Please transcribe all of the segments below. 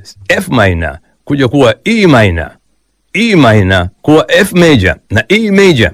F minor kuja kuwa E minor, E minor kuwa F major na E major.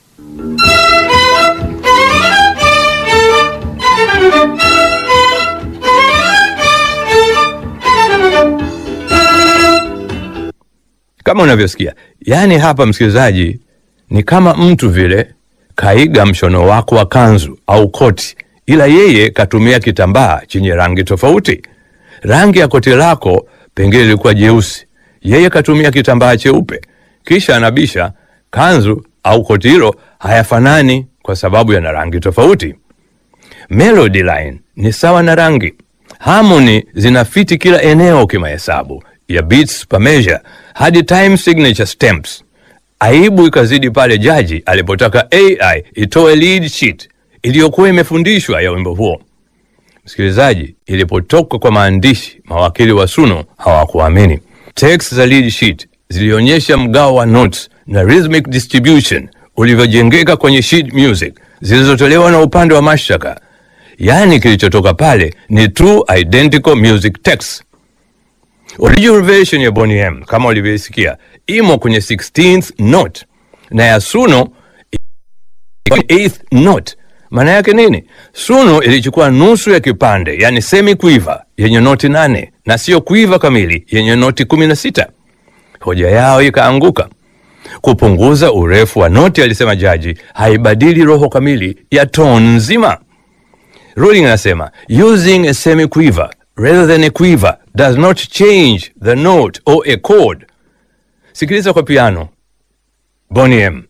Kama unavyosikia, yaani hapa msikilizaji, ni kama mtu vile kaiga mshono wako wa kanzu au koti, ila yeye katumia kitambaa chenye rangi tofauti. Rangi ya koti lako pengine ilikuwa jeusi, yeye katumia kitambaa cheupe, kisha anabisha kanzu au koti hilo hayafanani kwa sababu yana rangi tofauti. Melody line ni sawa na rangi. Harmony zinafiti kila eneo kimahesabu ya beats per measure hadi time signature stamps. Aibu ikazidi pale jaji alipotaka AI itoe lead sheet iliyokuwa imefundishwa ya wimbo huo. Msikilizaji, ilipotoka kwa maandishi, mawakili wa Suno hawakuamini. Text za lead sheet zilionyesha mgao wa notes na rhythmic distribution ulivyojengeka kwenye sheet music zilizotolewa na upande wa mashtaka. Yaani kilichotoka pale ni true identical music text. Original version ya Boney M kama ulivyoisikia imo kwenye 16th note na ya Suno kwenye 8th note. Maana yake nini? Suno ilichukua nusu ya kipande, yani semi quiver yenye noti nane na siyo quiver kamili yenye noti 16. Hoja yao ikaanguka. Kupunguza urefu wa noti, alisema jaji, haibadili roho kamili ya tone nzima. Ruling anasema using a semi quiver rather than a quiver does not change the note or a chord. Sikiliza kwa piano Boney M.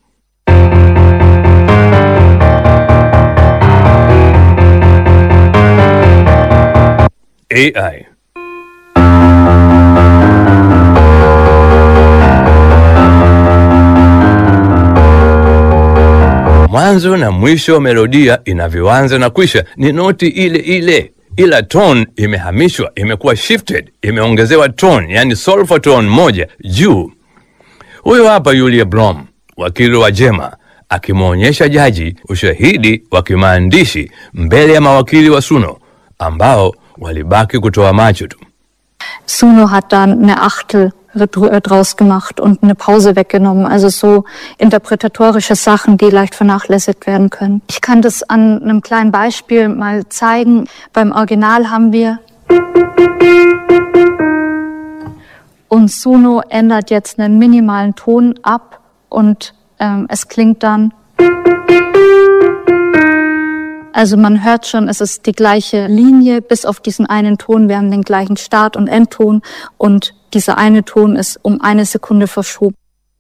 AI mwanzo na mwisho wa melodia inavyoanza na kwisha ni noti ile ile, ila tone imehamishwa, imekuwa shifted, imeongezewa tone, yani solfa tone moja juu. Huyo hapa Yulia Blom, wakili wa Jema, akimwonyesha jaji ushahidi wa kimaandishi mbele ya mawakili wa Suno ambao walibaki kutoa macho tu. Suno hat dann eine Achtel dr- draus gemacht und eine Pause weggenommen. Also so interpretatorische Sachen, die leicht vernachlässigt werden können. Ich kann das an einem kleinen Beispiel mal zeigen. Beim Original haben wir und Suno ändert jetzt einen minimalen Ton ab und ähm, es klingt dann also man hört schon, es ist die gleiche Linie, bis auf diesen einen Ton. Wir haben den gleichen Start- und Endton und dieser eine Ton ist um eine Sekunde verschoben.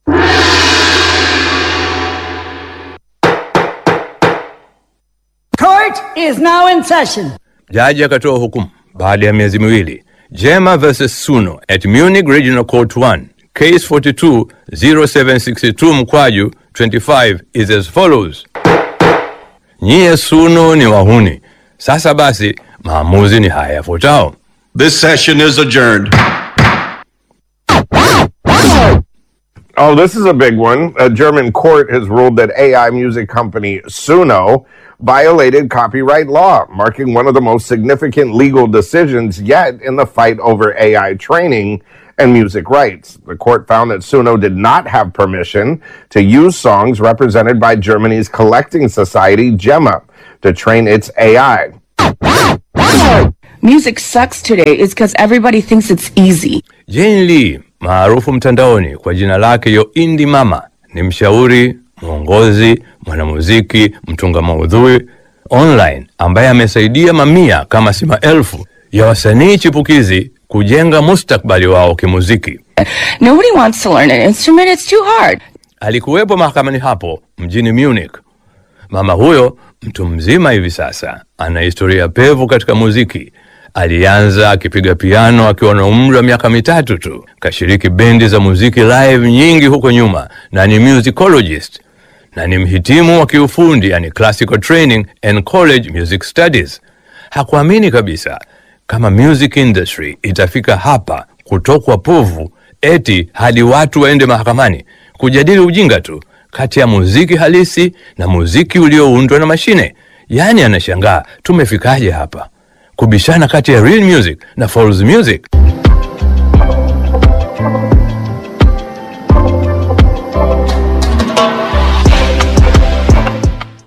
Court is now in session. Jaji akatoa hukumu baada ya miezi miwili. Jema versus Suno at Munich Regional Court 1 case 42 0762 mkwaju 25 is as follows. Nyie Suno ni wahuni. Sasa basi maamuzi ni haya yafuatao. This session is adjourned. Oh, this is a big one. A German court has ruled that AI music company Suno violated copyright law, marking one of the most significant legal decisions yet in the fight over AI training and music rights. The court found that Suno did not have permission to use songs represented by Germany's collecting society, Gemma, to train its AI. Music sucks today is because everybody thinks it's easy. Jane Lee maarufu mtandaoni kwa jina lake Yo Indie Mama ni mshauri, mwongozi, mwanamuziki, mtunga maudhui online ambaye amesaidia mamia kama si maelfu ya wasanii chipukizi kujenga mustakbali wao kimuziki. Nobody wants to learn an instrument, it's too hard. Alikuwepo mahakamani hapo mjini Munich. Mama huyo mtu mzima hivi sasa ana historia pevu katika muziki. Alianza akipiga piano akiwa na umri wa miaka mitatu tu. Kashiriki bendi za muziki live nyingi huko nyuma na ni musicologist na ni mhitimu wa kiufundi yani classical training and college music studies. Hakuamini kabisa kama music industry itafika hapa kutokwa povu eti hadi watu waende mahakamani kujadili ujinga tu kati ya muziki halisi na muziki ulioundwa na mashine. Yaani anashangaa tumefikaje hapa kubishana kati ya real music na false music.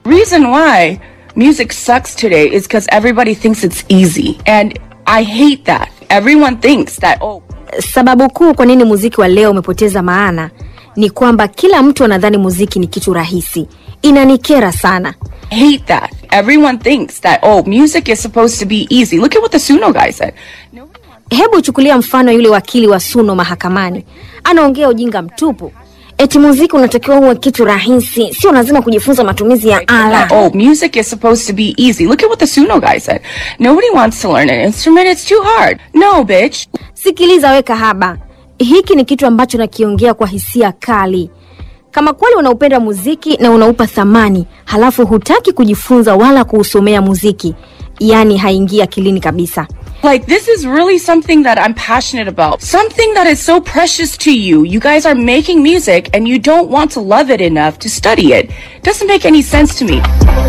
Reason why music sucks today is because everybody thinks it's easy. And I hate that. Everyone thinks that, oh, Sababu kuu kwa nini muziki wa leo umepoteza maana ni kwamba kila mtu anadhani muziki ni kitu rahisi. Inanikera sana. hate that. Everyone thinks that, oh, music is supposed to be easy. Look at what the Suno guy said. Hebu chukulia mfano yule wakili wa Suno mahakamani, anaongea ujinga mtupu, eti muziki unatakiwa uwe kitu rahisi, sio lazima kujifunza matumizi ya ala. Oh, music is supposed to be easy. Look at what the Suno guy said. Nobody wants to learn an instrument. It's too hard. No, bitch. Sikiliza we kahaba, hiki ni kitu ambacho nakiongea kwa hisia kali. Kama kweli unaupenda muziki na unaupa thamani, halafu hutaki kujifunza wala kuusomea muziki, yaani haingii akilini kabisa. Like, this is really something that I'm passionate about. Something that is so precious to you. You guys are making music and you don't want to love it enough to study it. Doesn't make any sense to me.